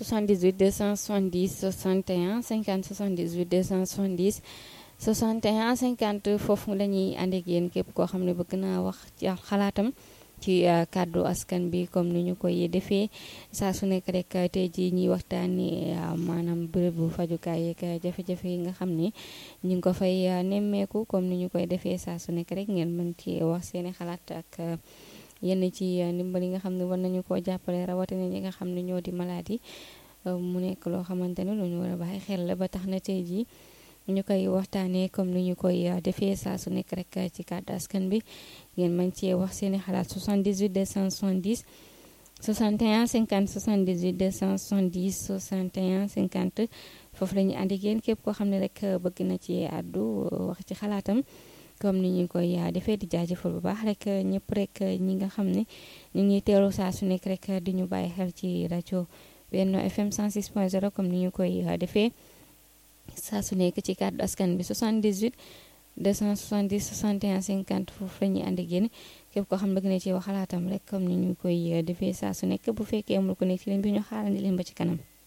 78 270 61 50 78 270 61 50 foofu la ñuy ànd ak yéen képp koo xam ne bëgg naa wax ci xalaatam ci kàddu askan bi comme ni ñu koy defee saa su nekk rek tey jii ñuy waxtaanee maanaam bërëbu fajukaay yeeg jafe-jafe yi nga xam ne ñu ngi ko fay nemmeeku comme ni ñu koy defee saa su nekk rek ngeen mën ci wax seeni xalaat ak yenn ci ndimbal yi nga xam ne war nañu koo jàppale rawatina ñi nga xam ne ñoo di malade yi mu nekk loo xamante ne lu ñu war a bàyyi xel la ba tax na tey jii ñu koy waxtaanee comme ni ñu koy defee saa su nekk rek ci kàddu askan bi ngeen mën cee wax seeni xalaat 78 270 61 50 78 270 61 50 foofu la ñuy ànd ak yéen képp koo xam ne rek bëgg na ci àddu wax ci xalaatam comme ni ñu koy defee di jaajëfal bu baax rek ñëpp rek ñi nga xam ne ñu ngi teelu saa su nekk rek di ñu bàyyi xel ci rajo Benno FM 106.0 comme ni ñu koy defee saa su nekk ci kàddu askan bi 78 270 61 50 foofu la ñuy ànd ak yéen képp koo xam ne bëgg na ci wax xalaatam rek comme ni ñu koy defee saa su nekk bu fekkee amul ko nekk ci ligne bi ñu xaarandi leen ba ci kanam.